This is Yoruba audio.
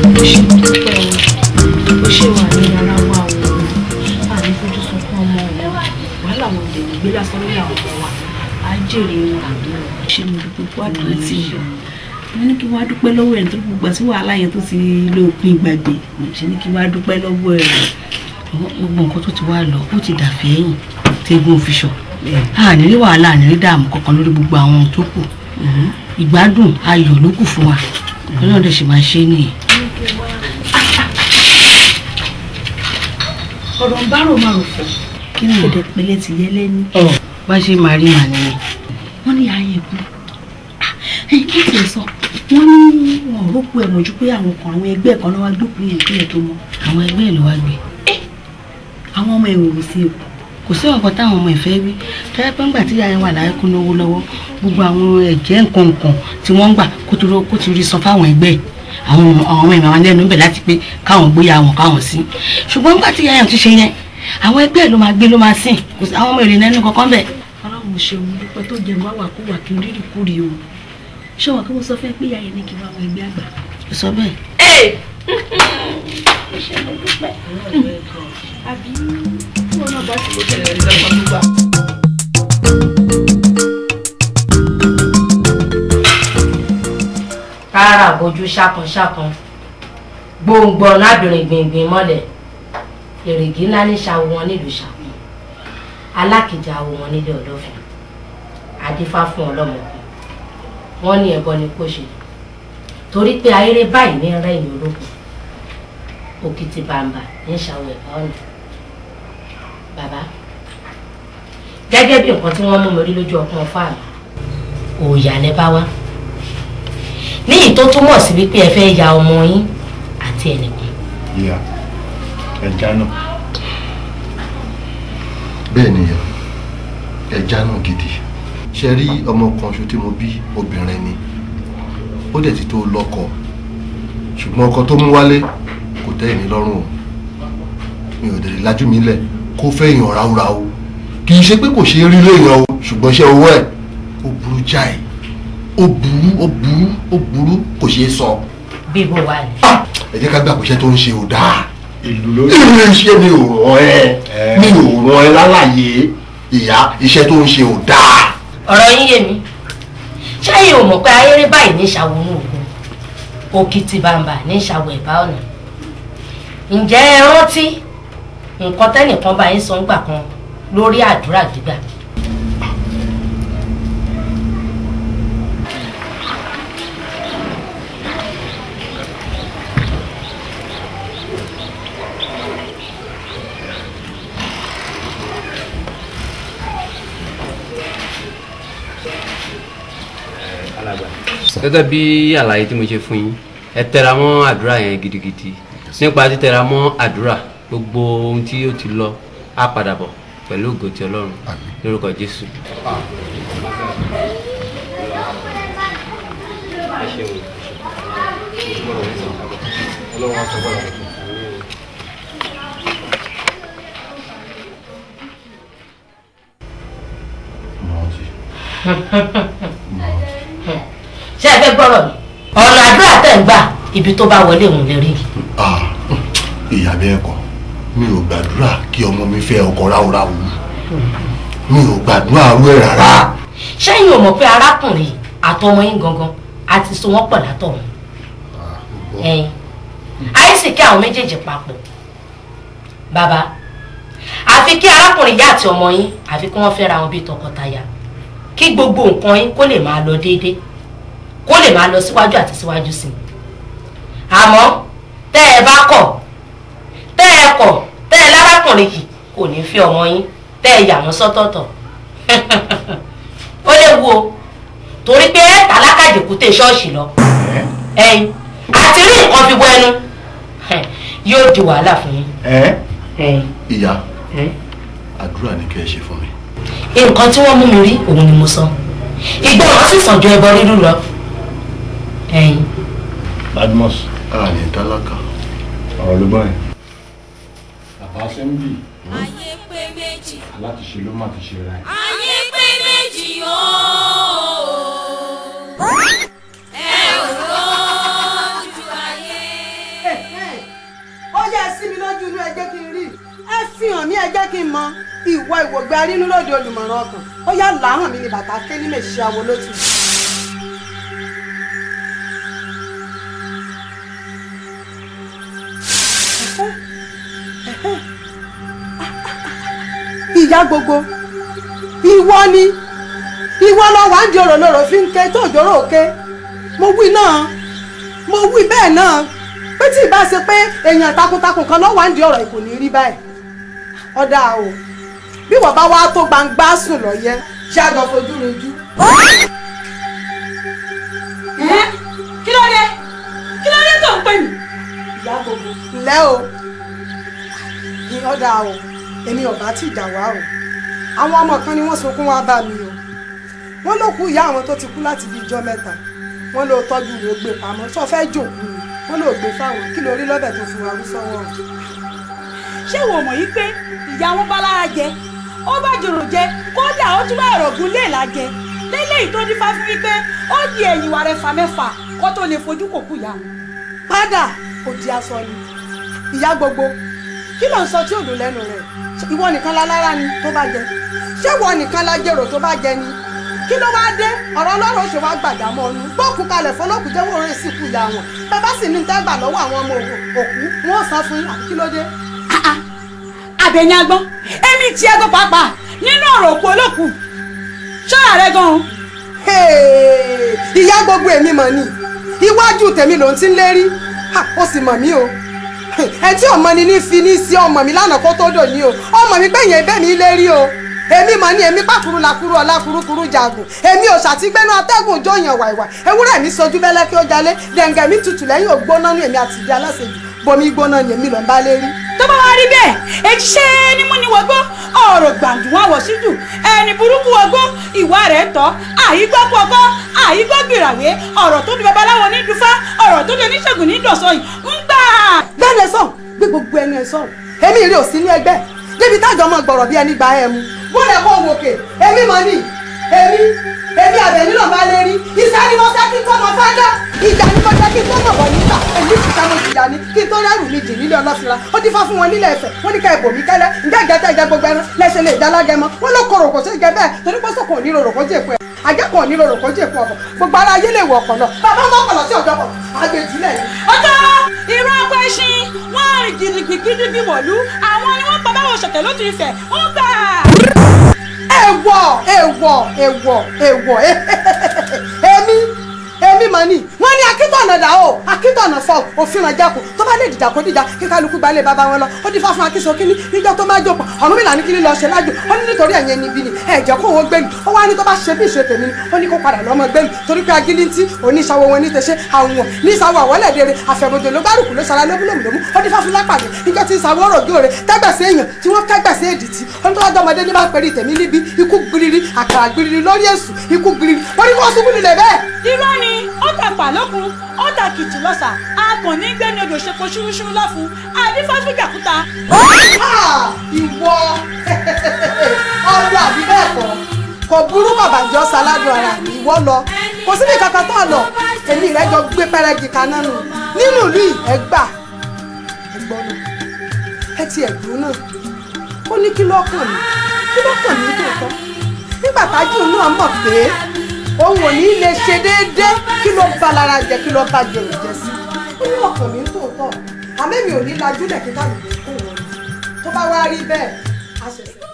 ó ṣe dúpẹ́ o ó ṣe wà ní ara wa o àní fojú sunkún ọmọ o wàhálà wọn lè gbé lásán lórí àwọn ọmọ wa á jèrè wọn àbí o ṣe mo dúpẹ́ fún àdúrà tí ń bọ̀ mo ní kí wọ́n á dúpẹ́ lọ́wọ́ ẹ̀ nítorí gbogbo àti wàhálà yẹn tó ti lópin gbàgbé mo ṣe ní kí wọ́n á dúpẹ́ lọ́wọ́ ẹ̀ gbogbo nǹkan tó ti wá lọ ó ti dàfẹ́ ẹ̀yìn tẹ́gùn fi sọ àní rí wàhálà àní rí dààmú kankan lórí gbogbo àwọn tó kù ìgbádùn ayọ̀ ló kù fún wa ọlọ́run dẹ̀ sì máa ṣe é nìyẹn. ọ̀rọ̀ ń bá rò máa rò fún kí ni èdè pẹ̀lẹ́ ti yẹ lẹ́ni. bá ṣe máa rí màá nìyẹn. wọ́n ní ayé kú ẹ̀yìn kí tiẹ̀ sọ wọ́n ní wọn ò rókù ẹ̀ mọ̀jú pé àwọn kan àwọn ẹgbẹ́ kan náà wá gbókùn yẹn kí ẹ̀ tó mọ́. àwọn ẹgbẹ́ ẹ̀ ló wá gbé. àwọn ọmọ ẹ̀wò ò sí èkó kò sí ọ̀kan táwọn ọmọ ìfẹ́ rí tẹ́lẹ̀ pé ńgbà tí ìyá yẹn wà láyé kún lówó lọ́wọ́ gbogbo àwọn ẹ̀jẹ̀ nǹkan nǹkan tí wọ́n ń gbà kó tó kó ti rí san fáwọn ẹgbẹ́ àwọn ọmọ àwọn ọmọ ìmọ̀ lẹ́nu bẹ̀ láti pé káwọn gbéya wọn káwọn sí ṣùgbọ́n ńgbà tí ìyá yẹn ti ṣe yẹn àwọn ẹgbẹ́ ló máa gbé ló máa sìn kò sí àwọn ọmọ èrè nẹ́nu kankan bẹ̀. ọlọ́run ṣe òun dúpẹ́ tó jẹ́ wá wà kó wà kí n rírì kúrì o ṣé wọn kí mo sọ fẹ́ pé ìyá yẹn ní kí n wá àwọn ẹgbẹ́ àgbà. ó sọ bẹ́ẹ̀. àbí wọn náà bá ti lè bẹ̀rẹ̀ ìgbà gbogbo kára bójú ṣákanṣákan gbòǹgbò lábìrin gbìngbìn mọ́lẹ̀ èrègì ńlá ní ṣàwọ wọn nílùú ṣàkún alákìjà àwọ wọn nílé ọlọ́fin adífá fún ọlọ́mọkùn wọn ní ẹbọ ni kò ṣe torí pé ayére báyìí ní rẹ́yìn olókùn òkìtì bàǹbà ní ṣàwọ ẹ̀bá ọ̀nà bàbá gẹ́gẹ́ bí nǹkan tí wọ́n mú mi rí lójú ọkàn fáàmì òòyà lẹ bá wá níyì tó túmọ̀ sí wípé ẹ fẹ́ ya ọmọ yín àti ẹnìkan. ìyá ẹja náà bẹ́ẹ̀ ni ẹja náà gidi ṣe rí ọmọ kan ṣo tí mo bí obìnrin ni ó dẹ̀ ti tó lọ́kọ ṣùgbọ́n ọkọ tó mú wálé kò tẹ́ èmi lọ́rùn o mi ò dẹ̀ lè lajú mi lẹ̀ kó fẹ́ èèyàn ráúráú kì í ṣe pé kò ṣe é rí léèyàn o ṣùgbọ́n ṣe owó ẹ̀ ó burú jáì ó burú ó burú ó burú kò ṣeé sọ. bí bó wà ní. ẹ jẹ́ ká gbà pé iṣẹ́ tó ń ṣe ò dáa. ìlú lórí. ilé iṣẹ́ mi ò ràn ẹ́ mi ò ràn ẹ́ lálàyé ìyá iṣẹ́ tó ń ṣe ò dáa. ọ̀rọ̀ yín yé mi ṣáyé ò mọ̀ pé ayéré báyìí ní ìṣàwọnú ògùn òkìtì bàǹbà ní ìṣàwọ̀ ẹ̀bá ọ̀nà ǹjẹ́ ẹ rántí nǹkan tẹ́nìkan bá yín sọ ń gbà kan lórí àdúrà gbígbà. gẹ́gẹ́ bí àlàyé tí mo ṣe fún yín ẹ tẹra mọ́ àdúrà yẹn gidigidi nípa títẹra mọ́ àdúrà gbogbo ohun tí ó ti lọ á padà bọ̀ pẹ̀lú ògo ti ọlọ́run lórúkọ jésù. ṣé ẹ fẹ́ gbọ́rọ̀ mi ọ̀nà àdúrà tẹ̀ ń gbà ibi tó bá wọlé òun lè rí. ìyá bẹ́ẹ̀ kọ́ mi ò gbàdúrà kí ọmọ mi fẹ́ ọkọ ráúráú mi ò gbàdúrà rú ẹ̀ rárá. ṣẹ́yìn ò mọ̀ pé arákùnrin àtọmọ yín gangan àti so wọ́n pọ̀ látọ̀run ẹ̀yin àìsìkí àwọn méjèèjì papọ̀ bàbá àfi kí arákùnrin yá àti ọmọ yín àfi kí wọ́n fẹ́ra wọn bíi tọkọtaya kí gbogbo nǹkan yín kó lè máa lọ déédéé kó lè máa lọ síwájú àti síwájú sí i àmọ́ tẹ́ ẹ bá kọ̀ tẹ́ ẹ kọ̀ tẹ́ ẹ lárákùnrin yìí kò ní fi ọmọ yín tẹ́ ẹ yà wọ́n sọ́tọ̀ọ̀tọ̀ ó léwu o torí pé ẹ tàlákàjẹkùtẹ ṣọ́ọ̀ṣì lọ ẹ̀yin àti rí nǹkan fi bọ ẹnu yóò di wàhálà fún yín. ìyá àdúrà ni kẹ́ ẹ ṣe fún mi. nǹkan tí wọ́n mú mi rí òun ni mo sọ ìgbọràn sì sàn ju ẹbọ rírú lọ. ẹ̀yin. badmus. a ní tálákà. ọ̀rọ̀ ló gbọ́ yẹn. bàbá sẹ́ńbì ayé pé méjì. aláti ṣe ló má ti ṣe ra ẹ̀. ayé pé méjì ooo. ẹ ò rójú ayé. fi hàn mí ẹ jẹ́ kí n mọ ìwọ ìwògbé arínúlòdì olùmọ̀ràn ọkàn ó yá làáhàn mi ni bàtà ké ní mèṣí awo lótú. ìyá gbogbo ìwọ ni ìwọ lọ wà ń di òròlòrò fi ń ké tó òjòrò òké mo wí náà mo wí bẹ́ẹ̀ náà pé tí ìbá ṣe pé èèyàn takuntakun kan lọ́wọ́ à ń di ọ̀rọ̀ ìkò ní rí báyìí ọ̀dà o bí wọ́n bá wá tó gbangba sùn lọ yẹ ṣé àjọ fojú rojú. kí ló dé kí ló dé tó ń pè mí. ìyá gbogbo ǹlẹ́ o ní ọ̀dà o èmi ọ̀bá tí ìjà wá o àwọn ọmọ kan ni wọ́n sunkún wá bá mi o wọ́n ló kú ìyá àwọn tó ti kú láti bí ijọ́ mẹ́ta wọ́n ló tọ́jú rẹ̀ ó gbé pamọ́ sọ fẹ́ jòkú ni wọ́n ló gbé fáwọn kí lórí lọ́bẹ̀ tó fún wa rú sọ́wọ́ ṣé ìwọ mọ̀ yí pé ìyá wọn bá lára jẹ ó bá jòrò jẹ kódà ó tún bá ẹ̀rọ̀gùn lè là jẹ lélẹ́yìí tó dífá fún wípé ó di ẹ̀yìn wa rẹ̀ fà mẹ́fà kó tó lè fojú kò kú ìyá wọn. padà kò di aṣọ ni ìyá gbogbo kí ló ń sọ tí òdò lẹ́nu rẹ̀ ìwọ nìkan la lára ni tó bá jẹ ṣé ìwọ nìkan la jèrò tó bá jẹ ni kí ló wá dé ọ̀rọ̀ ọlọ́run ṣe wá gbàdámọ́ ọ̀nù gbóòkú kalẹ̀ fọlọ́kù jẹ́wọ́ orí ìsìnkú ìyá wọn bàbá sì ní tẹ́gbà lọ́wọ́ àwọn ọmọ òkú wọn ò san fún yín àbí kí ló dé. àbẹ̀yìn agbọ́n èmi ti ẹgbẹ́ pàápàá nínú ọ̀rọ̀ òkú olókù ṣọ́ra rẹ gan-an. ìyá gbogbo èmi mọ̀ ni iwájú tèmi ló ń ti ń lérí ó sì mọ̀ mí o ẹ tí ọmọ ni ní fi ní sí ọmọ mi lánàá kó tó dò ní o ọmọ mi pé yẹn bẹ́ẹ̀ mi lérí o èmi mọ̀ ní èmi pàkúrú làkúrú ọ̀la kurukuru jagun èmi ò ṣàtìgbẹ́nu atẹ́gùn jóyàn wàìwà ewúrẹ́ mi sojú bẹ́lẹ́ kí ó jalè dẹ̀ǹgẹ̀ mi tutù lẹ́yìn ògbóná ní èmi àti ìdí aláṣejù bomi gbóná ní èmi lọ́n bá lérí. tó bá wá rí bẹ́ẹ̀ èyí ṣe ni mo ní wọgbọ́ ọ̀rọ̀ gbàǹdù wọn wọ̀ síjù ẹni burúkú wọgbọ́ ìwà rẹ̀ tọ́ àyígbọ́ pọ̀gbọ́ àyígbọ́ gbìràwé ọ̀rọ̀ tó di babaláwo ní dufá ọ̀rọ̀ tó di oníṣègùn ní dọ̀sọ̀ yìí ń gbà. bẹ́ẹ̀ sọ̀ gbé gbogbo ẹnu ẹ̀ sọ̀rọ̀ èmi rí òsínú ẹgbẹ́ débi tájọ́ mọ̀ gbọ̀rọ̀ bí ẹni gba ẹ̀ mu bóde kó wòkè èmi mọ̀ ní èmi èmi àbẹ̀ nílò bá lè rí iṣẹ́ ni mo ṣe kí n tó mọ fádà ìjà ni mo ṣe kí n tó mọ̀ bọ̀ nígbà èmi ti ta mo ti yà ni kí n tó rẹ́rù mi jì nílé ọlọ́fìnra ó ti fá fún wọn nílẹ̀ ẹ̀fẹ̀ wọ́n ní ká ẹ̀bò mi kẹ́lẹ́ ǹjẹ́ ìjẹ́ tẹ́ ìjẹ́ gbogbo ẹran lẹ́sẹ̀ lè dálágẹ mọ́ wọ́n ló korò kò sí ìjẹ́ bẹ́ẹ̀ torí pọ́sọ̀ kò ní rorò kó jẹ́ èpo ẹ̀ àjẹkọ̀ ní rorò kó jẹ́ èpo ọ̀bọ̀ gbogbo ara ayé lè wọ ọ̀pọ̀ lọ bàbá ọmọ ọpọlọ tí ọjọ́ pọ̀ àgbèjìlẹ̀ ni. ọjọ́ irọ́ ọkọ̀ ẹṣin wọ́n rìn gidigidigidi wọ̀lú àwọn ni wọ́n pa báwo ṣọ̀tẹ̀ lójú ìfẹ́ ó gbà. èèwọ̀ èèwọ̀ èèwọ̀ èèwọ̀ èmi èmi mà ní wọ́n ní akíntọ̀nà dà o akíntọ̀nà fọ òfin ràn jákò tó bá lè dìjà kó dìjà kí kálukú gbalẹ̀ bàbá wọn lọ ó dín fáfún akíso kínní níjọ́ tó máa jòpọ̀ ọ̀run mi là ní kíní lọ ṣe lájò ó ní nítorí ẹ̀yẹn níbí ni ẹ̀jẹ̀ kó wọn gbé mi ó wá ní tó bá ṣe bí ìṣe tèmi ni ó ní kó padà lọ́mọ gbé mi torí pé agilintí oníṣàwọ̀ wọn ní tẹ̀ṣẹ̀ àwọn ní ìsàwọ̀ àwọ̀lẹ̀ dèrè àfẹ̀mọ̀jò ló gbárùkù ló ṣara lóbúlòmùlòmù ó dín fáfún lápàdé níjọ́ tí ìsàwọ̀ ọ̀rọ̀ gé òre tẹ́gbẹ̀sẹ̀ èèyàn tí wọ́n kẹ́gbẹ̀sẹ̀ èdìtì ó ní tó wájú ọmọdé ní bá pẹ̀lú ìtẹ̀mí níbi ikú gbiriri àkàrà gbiriri lórí èṣù ikú gbiriri ó ní kó ṣubú nílẹ̀ bẹ́ẹ̀. irọ́ ni ó tàpá lókun ó ta kìtì lọ́sà a kàn ní gbẹ́ni odò ṣepo ṣúrúṣúrú láfun àdífáfíkà kúta. ìwọ ọlọ àbí bẹ́ẹ̀ kọ́ kò burú bàbàjọ́ saládùn ara mi ìwọ lọ kò síbi kankan tó lọ èmi rẹ jọ gbé pẹrẹgì kaná nù nínú ìlú yìí ẹ gbà ẹ gbọ́ náà ẹ ti ẹ̀dùn náà ó ní kí lọ́kàn mi kí lọ́kàn mi tòótọ́ nígbà tájú náà mọ̀ pé òun ò ní lè ṣe déédéé kí ló bá lára jẹ kí ló bá jẹ òjẹ sí ó ní ọkàn mi tòótọ́ àmẹ́mi ò ní lajú lẹ̀ kí káàdì kó wọn tó bá wá rí bẹ́ẹ̀ a ṣẹ̀ṣẹ̀.